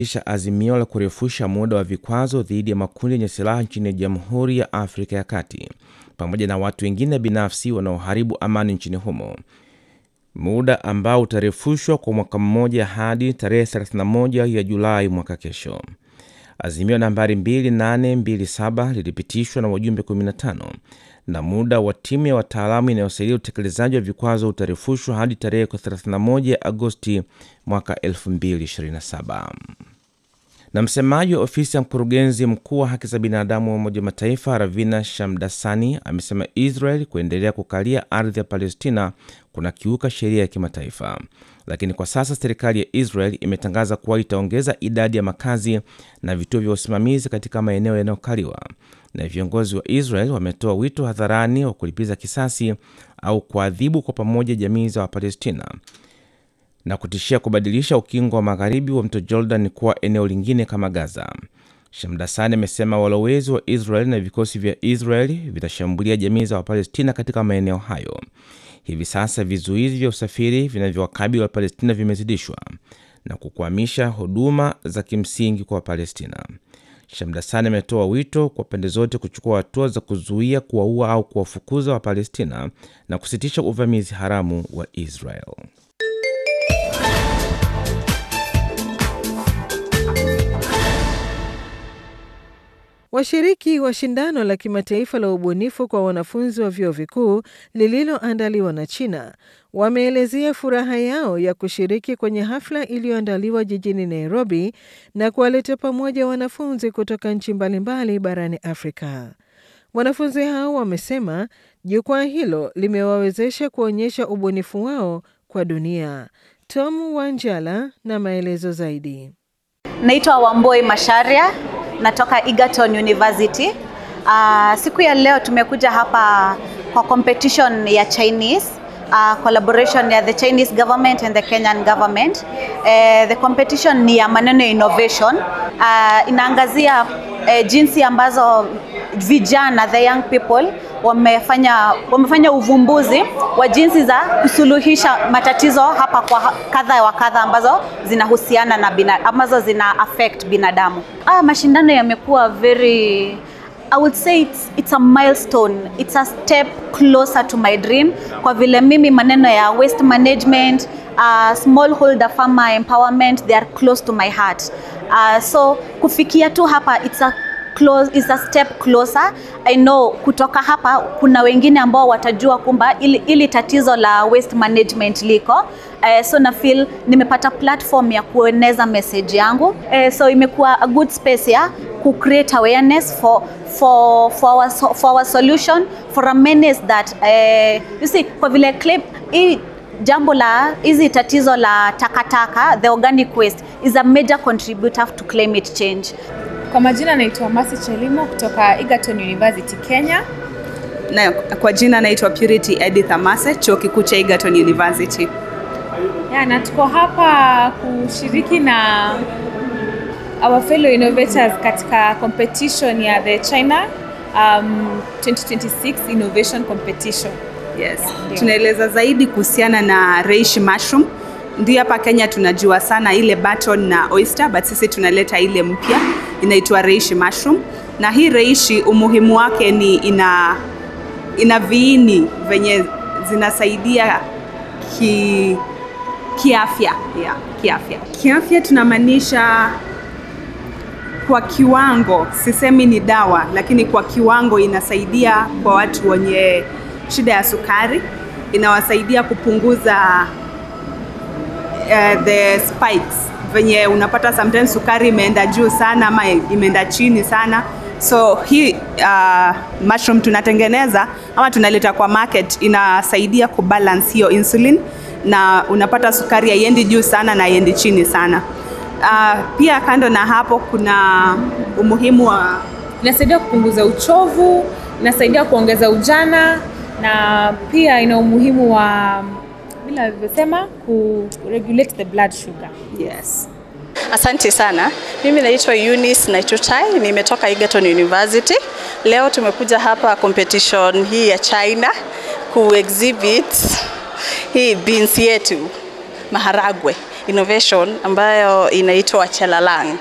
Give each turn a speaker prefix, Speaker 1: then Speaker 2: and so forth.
Speaker 1: isha azimio la kurefusha muda wa vikwazo dhidi ya makundi yenye silaha nchini Jamhuri ya Afrika ya Kati pamoja na watu wengine binafsi wanaoharibu amani nchini humo, muda ambao utarefushwa kwa mwaka mmoja hadi tarehe 31 ya Julai mwaka kesho. Azimio nambari 2827 lilipitishwa na wajumbe 15 na muda wa timu ya wataalamu inayosaidia utekelezaji wa vikwazo utarefushwa hadi tarehe 31 Agosti mwaka 2027. Na msemaji wa ofisi ya mkurugenzi mkuu wa haki za binadamu wa Umoja wa Mataifa Ravina Shamdasani amesema Israel kuendelea kukalia ardhi ya Palestina kuna kiuka sheria ya kimataifa, lakini kwa sasa serikali ya Israel imetangaza kuwa itaongeza idadi ya makazi na vituo vya usimamizi katika maeneo yanayokaliwa, na viongozi wa Israel wametoa wito hadharani wa kulipiza kisasi au kuadhibu kwa pamoja jamii za Wapalestina na kutishia kubadilisha ukingo wa magharibi wa mto Jordan kuwa eneo lingine kama Gaza. Shamdasani amesema walowezi wa Israel na vikosi vya Israel vitashambulia jamii za Wapalestina katika maeneo hayo. Hivi sasa vizuizi vya usafiri vinavyowakabili Wapalestina vimezidishwa na kukwamisha huduma za kimsingi kwa Wapalestina. Shamdasani ametoa wito kwa pande zote kuchukua hatua za kuzuia, kuwaua au kuwafukuza Wapalestina na kusitisha uvamizi haramu wa Israel.
Speaker 2: Washiriki wa shindano la kimataifa la ubunifu kwa wanafunzi wa vyuo vikuu lililoandaliwa na China wameelezea furaha yao ya kushiriki kwenye hafla iliyoandaliwa jijini Nairobi na kuwaleta pamoja wanafunzi kutoka nchi mbalimbali barani Afrika. Wanafunzi hao wamesema jukwaa hilo limewawezesha kuonyesha ubunifu wao kwa dunia. Tom Wanjala na maelezo zaidi.
Speaker 3: Naitwa Wamboi Masharia, natoka Egerton University. Uh, siku ya leo tumekuja hapa kwa competition ya Chinese uh, collaboration ya the Chinese government and the Kenyan government. Uh, the competition ni ya maneno ya innovation. Uh, inaangazia uh, jinsi ambazo vijana the young people wamefanya wamefanya uvumbuzi wa jinsi za kusuluhisha matatizo hapa kwa kadha wa kadha ambazo zinahusiana na bina, ambazo zina affect binadamu. Ah, mashindano yamekuwa very I would say it's, it's a milestone. It's a step closer to my dream kwa vile mimi maneno ya waste management, uh, smallholder farmer empowerment they are close to my heart. Uh, so kufikia tu hapa it's a close, is a step closer. I know kutoka hapa kuna wengine ambao watajua kumba ili, ili tatizo la waste management liko uh, so na feel nimepata platform ya kueneza message yangu uh, so imekuwa a good space ya ku create awareness for for for our, for our solution for a menace that uh, you see kwa vile claim hii jambo la hizi tatizo la takataka the organic waste is a major contributor to climate change
Speaker 4: kwa majina naitwa Masi Chelimo kutoka Egerton University Kenya.
Speaker 5: Na kwa jina naitwa Purity Edith Amase, chuo kikuu cha Egerton University.
Speaker 4: Ya, na tuko hapa kushiriki na our fellow innovators katika competition ya the China um, 2026 Innovation Competition.
Speaker 5: Yes. Tunaeleza zaidi kuhusiana na reishi mushroom. Ndio hapa Kenya tunajua sana ile button na oyster, but sisi tunaleta ile mpya inaitwa reishi mushroom. Na hii reishi umuhimu wake ni ina ina viini venye zinasaidia ki kiafya yeah, kiafya. Kiafya tunamaanisha kwa kiwango, sisemi ni dawa, lakini kwa kiwango inasaidia kwa watu wenye shida ya sukari, inawasaidia kupunguza uh, the spikes venye unapata sometimes sukari imeenda juu sana ama imeenda chini sana so hii uh, mushroom tunatengeneza ama tunaleta kwa market inasaidia kubalance hiyo insulin na unapata sukari haiendi juu sana na haiendi chini sana uh, pia kando na hapo kuna umuhimu wa
Speaker 4: Inasaidia kupunguza uchovu, inasaidia kuongeza ujana na pia ina umuhimu wa vile alivyosema ku regulate the blood sugar.
Speaker 5: yes
Speaker 6: Asante sana. Mimi naitwa Eunice Naitutai, nimetoka Egerton University. Leo tumekuja hapa competition hii ya China ku exhibit hii beans yetu maharagwe innovation ambayo inaitwa Chelalang.